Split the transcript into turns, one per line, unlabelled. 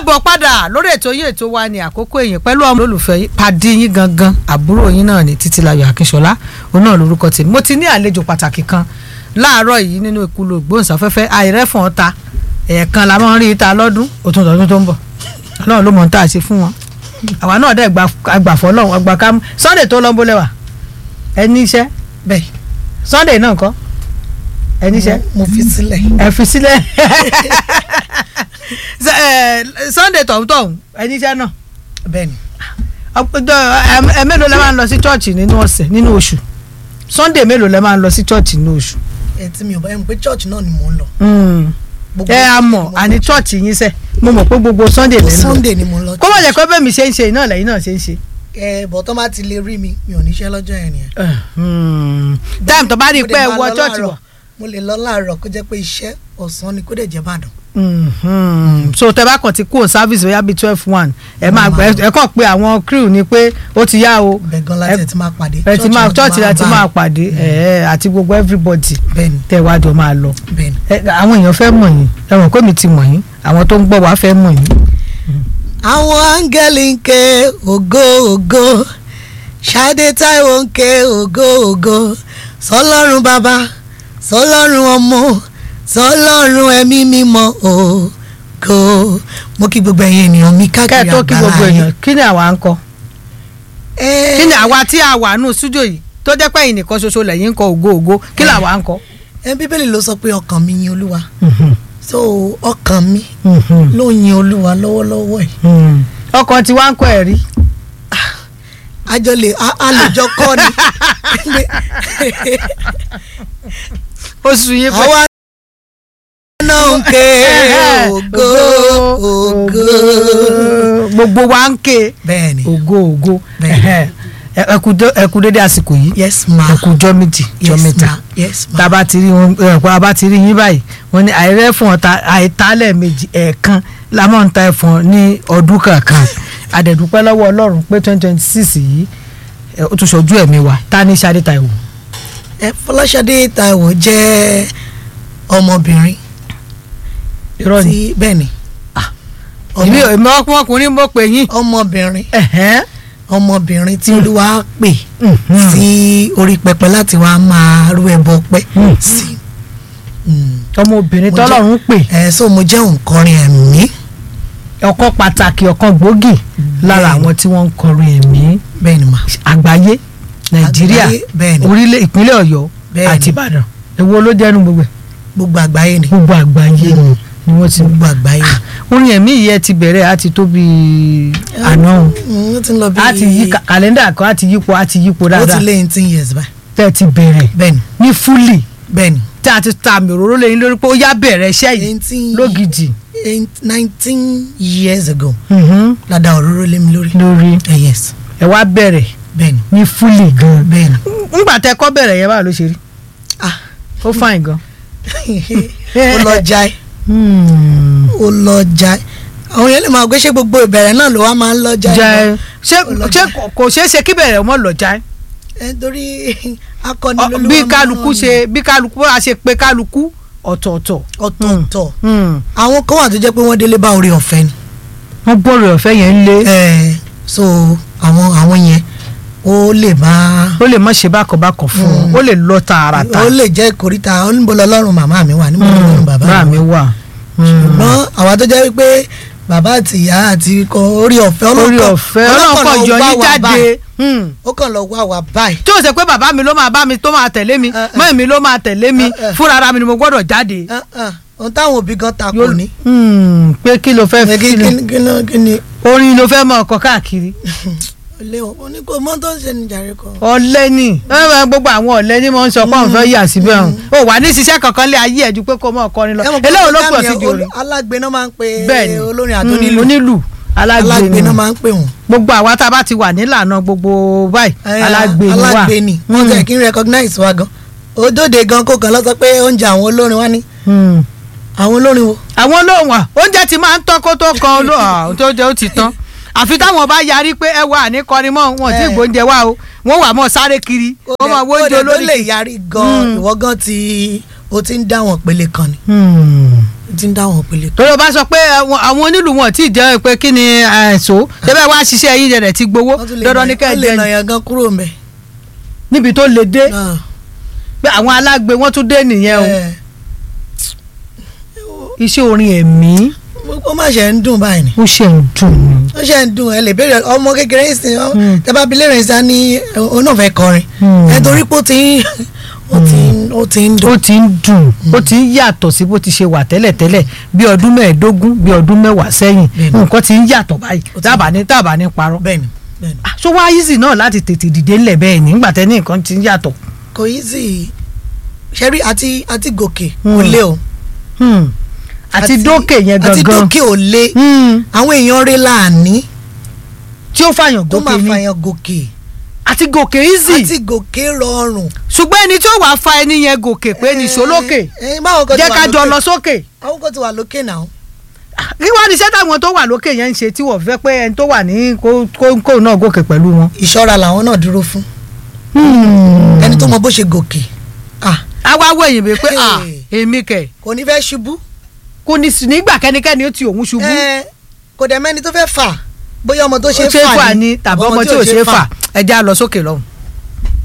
káàbọ̀ padà lórí ètò yìí ètò wa ní àkókò èyìn pẹ̀lú ọmọ olólùfẹ́ yín pàdé yín gangan àbúrò yín náà ní títílayọ̀ akínṣọlá òun náà lórúkọ tèmi mo ti ní àlejò pàtàkì kan láàárọ̀ yìí nínú ìkúlò gbóhùnsáfẹ́fẹ́ àìrẹ́fọ̀n ọ̀ta ẹ̀ẹ̀kan la máa ń rí ìta lọ́dún òtún tọdún tó ń bọ̀ ọlọ́run ló mọ̀ ń tà sí fún wọn àwa náà dẹ̀ gbàfọ́ lọ́wọ́ àgbà ká sunday tó lọ́nbó lẹ́wà ẹni iṣẹ́ bẹ́ẹ̀ sunday náà kọ́ ẹni iṣẹ́
mo fi sílẹ̀.
ẹ fi sílẹ̀ sunday tọ̀hún tọ̀hún ẹni iṣẹ́ náà
bẹ́ẹ̀ni
ẹ mélòó lẹ máa ń lọ sí chọ́ọ̀chì nínú ọ̀sẹ̀ nínú oṣù sunday mélòó lẹ máa ń lọ sí chọ́ọ̀chì nínú oṣù.
ẹ tí mi ò bá yẹn pé church náà ni mò ń lọ. Gbogbo
ẹ a mọ̀ àní chọ́ọ̀chì yín sẹ́ mo mọ̀ pé gbogbo sunday lẹ́ ń lọ
sunday ni mò ń lọ.
kó má jẹ́ pé bẹ́ẹ̀ mi ṣe ń ṣe iná lẹ́yìn náà ṣe ń ṣe.
ẹ bọ̀ tó bá ti lè rí mi mi ò níṣẹ́ lọ́jọ́ yẹn nìyẹn.
táìmù tó bá rí i
Mo
pé
lè
ẹ
máa
wọ
lọ
chọ́ọ̀chì
láàárọ̀.
wọ̀.
mo lè lọ láàárọ̀ kó jẹ́ pé iṣẹ́ ọ̀sán ni kó dẹ̀ jẹ́ bàdàn.
Mhm. so tẹ bá kàn ti kúrò service bóyá bíi twelve one ẹ máa gbẹ ẹ kàn pé àwọn crew ni pé ó ti yá o
bẹ́ẹ̀ gan láti ẹ̀ ti máa pàdé.
ẹ ti máa
náà
church la ti máa
bá
pàdé ẹ àti gbogbo everybody
bẹ́ẹ̀ni
tẹ wá jọ máa lọ
bẹ́ẹ̀ni.
ẹ àwọn èèyàn fẹ́ mọ̀ yín ẹ mọ̀ pé mi ti mọ̀ yín àwọn tó ń gbọ́ wá fẹ́ mọ̀ yín.
àwọn áńgẹ́lì ń ké ògo ògo ṣáde táìwò ń ké ògo ògo sọlọ́run bàbá sọlọ́run ọmọ sọlọ́run ẹ̀mí mímọ́ ògo mo kí gbogbo ẹ̀yin ènìyàn mi
kẹ́ ẹ
káàkiri
tó kí gbogbo
àgbáláyé.
èèyàn kí ni àwa ń kọ
Ẹ,
kí ni àwa tí a wà nù sújò yìí tó jẹ́ pé ẹ̀yin nìkan ṣoṣo lẹ́yìn ń kọ ògo ògo kí ni àwa ń kọ.
ẹ bíbélì ló sọ pé ọkàn mi yin olúwa so ọkàn mi ló yin olúwa lọ́wọ́lọ́wọ́ ẹ̀
ọkàn tí wàá ń kọ ẹ̀ rí
àjọ lè a a lè jọ kọ́ ni
oṣù yìí pé
àwa náà ń ké ògo ògo
gbogbo wa ń ké
bẹ́ẹ̀ ni
ògo ògo
Bẹ́ẹ̀.
ẹ ẹ kú dé- ẹ kú dédé àsìkò yìí
yes ma
ẹ kú jọ́ méjì jọ́
yes
mẹ́ta
ma yes ma
tá a bá ti rí wọn ẹ pé a bá ti rí yín báyìí wọ́n ní àìrẹ́ fún ọ̀tá àìtálẹ̀ méjì ẹ̀ẹ̀kan la máa ń ta ẹ̀fọn ní ọdún kankan àdẹ̀dúpẹ́ lọ́wọ́ ọlọ́run pé twenty twenty six yìí ẹ, ó tún ṣojú ẹ̀mí wa ta ní Ṣadé Táíwò.
ẹ Fọláṣadé Táíwò jẹ́ ọmọbìnrin
irọ́ ni
tí bẹ́ẹ̀ ni
èmi
ọmọ-
èmi ọkùnrin mo pè yín.
ọmọbìnrin
ẹ̀hẹ́n.
ọmọbìnrin tí olúwa pè
Mhm.
sí orí pẹpẹ láti wá máa rú ẹbọ pẹ́
Mhm.
sí Mm.
ọmọbìnrin
Mo jẹ́-
tọ́lọ́run pè
ẹ so mo jẹ́ òǹkọrin ẹ̀mí
ọ̀kan pàtàkì ọ̀kan gbòógì lára
Bẹ́ẹ̀ni.
àwọn tí wọ́n ń kọrin ẹ̀mí
bẹ́ẹ̀ ni mà
àgbáyé nàìjíríà
Àgbáyé, bẹ́ẹ̀ni.
orílẹ̀ ìpínlẹ̀ ọ̀yọ́
Bẹ́ẹ̀ni.
àti ìbàdàn èwo ló jẹ́nu gbogbo ẹ̀
gbogbo àgbáyé ni
gbogbo àgbáyé
Mm.
ni wọ́n ti
gbogbo àgbáyé ni.
orin ẹ̀mí yìí ẹ ti bẹ̀rẹ̀ á ti tó bí àná o
Mm, ó ti ń lọ bí
á ti yí ka- kàlẹ́ndà kan á ti yípo á ti yípo
ó ti
dáadáa
lé eighteen years báyìí
tẹ́ ẹ ti bẹ̀rẹ̀
bẹ́ẹ̀ ni
ní fúlì
bẹ́ẹ̀ ni
tí a ti ta àmì òróró lẹ́yìn lórí pé ó yá bẹ̀rẹ̀ iṣẹ́ yìí
eighteen
lógidì
nineteen years ago
Mhm.
ládàá òróró lé mi lórí
lórí
Eh, yes
ẹ wá bẹ̀rẹ̀
bẹ́ẹ̀ ni
ní fúlì gan
bẹ́ẹ̀ ni
ńgbà tẹ́ kọ́ bẹ̀rẹ̀ yẹn báwo ló ṣe rí
ah
ó fàìn gan.
ó lọ jai ó lọ jai àwọn yẹn lè máa gbé ṣé gbogbo ìbẹ̀rẹ̀ náà ló wá máa ń lọ jai
jẹ ṣé
Ó lọ
ṣé
jai.
kò- kò ṣeé ṣe kí bẹ̀rẹ̀ ọmọ lọ já
ẹ torí akọni
Ọ-
lolúwa
bí
máa
kálukú
rán ni.
ṣe bí kálukú a ṣe pé kálukú ọ̀tọ̀ọ̀tọ̀
ọ̀tọ̀ọ̀tọ̀
Hmm.
àwọn kan wà tó jẹ́ pé wọ́n délé bá orí ọ̀fẹ́ ni
wọ́n bọ̀rọ̀ ọ̀fẹ́ yẹn ń lé
Eh, so àwọn àwọn yẹn ó lè máa
ó lè má ṣe bákọ̀bákọ̀ fún un
Mm.
ó lè lọ tààràtà
ó lè jẹ́ ìkórìtà ó níbo lọ́lọ́run màmá mi wà níbo lọ́lọ́run bàbá
bá
mi
mi
wà
wà.
ṣùgbọ́n àwa tó jẹ́ pé bàbá àti ìyá àti ikọ̀ orí ọ̀fẹ́
orí
ọlọ́kàn-
ọ̀fẹ́
ọlọ́kàn
ọlọ́kọ̀
lọ
yọ
wá
yín
wa
jáde
báyìí.
Hmm.
ó kàn lọ wá wa báyìí
tí ó ṣe pé bàbá mi ló máa bá mi tó máa tẹ̀lé mi
Eh, eh.
mọ́ èmi ló máa tẹ̀lé mi
Eh, eh.
fúnra ara mi ni mo gbọ́dọ̀ jáde.
Ah, ah, ohun táwọn òbí gan takò
Yóò-
ní
Hmm. pé kí ló fẹ́
kí
fi
kí- kí ló- kí ni
orin ló fẹ́ mọ ọkọ̀ káàkiri.
léwọ̀n ó ní kó mọ́ tó ń ṣe ní jàre kan.
ọ̀lẹ ni ẹ ẹ, gbogbo àwọn ọ̀lẹ ni mo ń sọ pé òun fẹ́ yà síbẹ̀ ọ̀hún o wà ní ṣiṣẹ́ kankan lé ayé ẹ̀ ju pé kó mọ̀ ọkọrin lọ
Ẹ mọ̀ pé
eléyìí ló
program
pọ̀ sí
yẹn,
di orin
olú- alágbe náà máa ń pe
bẹ́ẹ̀ni
olórin
Mm,
àtònílù
onílù alágbe
alágbe
ni
náà máa ń pè wọ́n.
gbogbo àwa tá a bá ti wà nílànà gbogbo báyìí
Eh,
alágbe ni wà
alágbe ni wọ́n jẹ́ kí n recognize wa gan òdòdó gan kó kan lọ sọ pé oúnjẹ àwọn olórin wa ní
Mm.
àwọn olórin wo.
àwọn olóhùn wa oúnjẹ ti máa ń tán kó tó kan olóhùn tó jẹ́ ó ti tán àfi táwọn bá yarí pé ẹ wà ní kọrin mọ́ wọn tí
Eh.
gbóúnjẹ wá o wọ́n wà mọ́ sáré kiri wọ́n máa wóúnjẹ
Kódà tó
olórí
lè yarí gan
Mm.
ìwọ gan ti o ti ń dá wọn pele kan ni
Hmm.
ti ń dá wọn pele.
torí o bá sọ pé àwọn àwọn onílù wọn tí ì jẹ́ pé kí ni ẹ̀sọ́ ṣẹ́bẹ̀ wá ṣiṣẹ́ yín rẹ̀ ti gbowó
wọ́n tún lè
dandan ní
nà-
kẹ́ ẹ
wọ́n lè
jẹ́
nà yàn gan kúrò mẹ́.
níbi tó le dé
náà
pé àwọn alágbe wọ́n tún dé nìyẹn o
ẹ,
iṣẹ́ orin ẹ̀mí
ó má ṣe ń dùn báyìí ni
ó ṣe ń dùn mí.
ó ṣe ń dùn ẹ lè béèrè ọmọ kékeré ń sìn ọ
Hmm.
tẹ bá bilé rẹ̀ sá ní òun náà fẹ́ kọrin
Hmm.
ẹ torí pé ó ti ń ó ti ń ó ti ń dùn.
ó ti ń dùn ó ti ń yàtọ̀ sí bó ti ṣe wà tẹ́lẹ̀tẹ́lẹ̀ bí ọdún mẹ́ẹ̀ẹ́dógún bí ọdún mẹ́wàá sẹ́yìn
Bẹ́ẹ̀ni.
nǹkan ti ń yàtọ̀ báyìí
Ó ti-
tábà ní tábà ní parọ́.
bẹ́ẹ̀ni bẹ́ẹ̀ni
Ah, so wá easy náà láti tètè dìde ńlẹ̀ bẹ́ẹ̀ ni nígbà tẹ́ ní nǹkan ti ń yàtọ̀.
kò yí sí ṣẹ́rí àti àti gòkè
Hmm.
kò lé o.
Hmm. àti dókè yẹn
àti
gangan
dókè ò lé
Hmm.
àwọn èèyàn rẹ̀ láàní
tí ó fàyàn
tó máa
gòkè ni
fàyàn gòkè
àti gòkè easy
àti gòkè rọrùn.
ṣùgbọ́n ẹni tí ó wàá fa ẹni yẹn gòkè pé nìṣó lókè
ẹ ẹ báwo kan ti
jẹ́
wà
ká jọ
lókè?
lọ sókè
àwọn kan ti wà lókè náà.
kí wọ́n ní iṣẹ́ táwọn tó wà lókè yẹn ń ṣe tí wọ́n fẹ́ pé ẹni tó wà ní kó kó- kó náà gòkè pẹ̀lú wọn.
ìṣọ́ra làwọn náà dúró fún ẹni tó mọ bó ṣe gòkè ah,
àwa wo èyìn bíi pé à
Hey.
èmi kẹ̀
kò ní fẹ́ ṣubú
kò ní sí nígbà kẹ́nikẹ́ni ó ti òun ṣubú
ẹ kò dẹ̀ mẹ́ni tó fẹ́ fà bóyá ọmọ tó
ó
ṣe
ṣe é fà
fà
ní tàbí ọmọ tí ò ṣe é fà ẹja lọ sókè lọ́hùn.